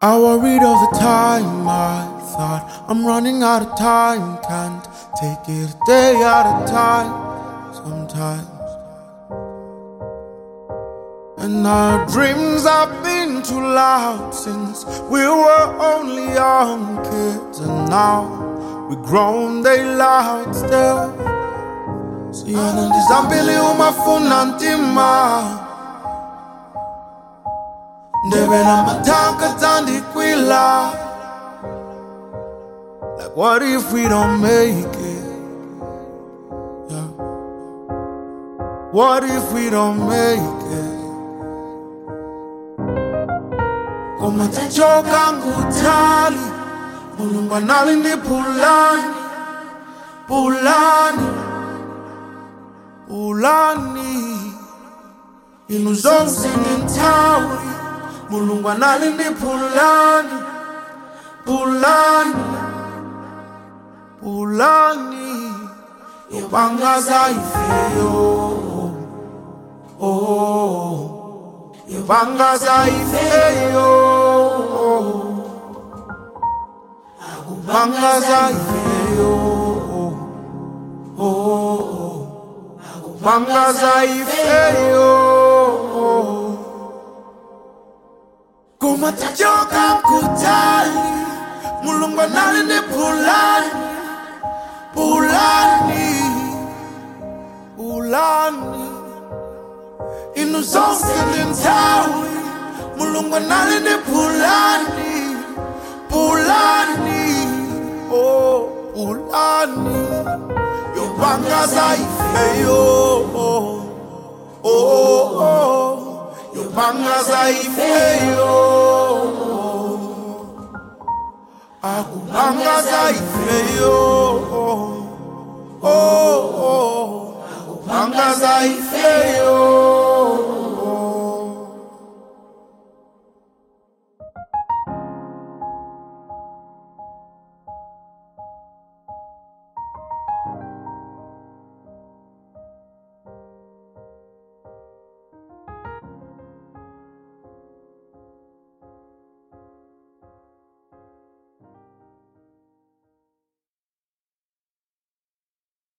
I worried all the time. I thought I'm running out of time. Can't take it a day at a time. Sometimes. And our dreams have been too loud since we were only young kids. And now we're grown, they loud still. Siyana ndizambili umafuna ntima ndebela matanka tandikwila Like what if we don't make it? Yeah. What if we don't make it? Koma tachoka ngutali Mulungu anali ndi pulani Pulani Pulani Inu zonse ni nthawi Mulungu anali ndi pulani Pulani Pulani Yobangaza ifeyo Oh Yobangaza ifeyo Akubangaza ifeyo Oh Akubangaza ifeyo Kuma tachoka mkutali Mulungu anali ndi pulani Pulani Pulani Inu zonse ndi nthawi Mulungu anali ndi pulani Pulani Oh Pulani Yobangaza ifeyo Oh Oh oh Yobangaza ifeyo Akubangaza ifeyo Oh oh Akubangaza ifeyo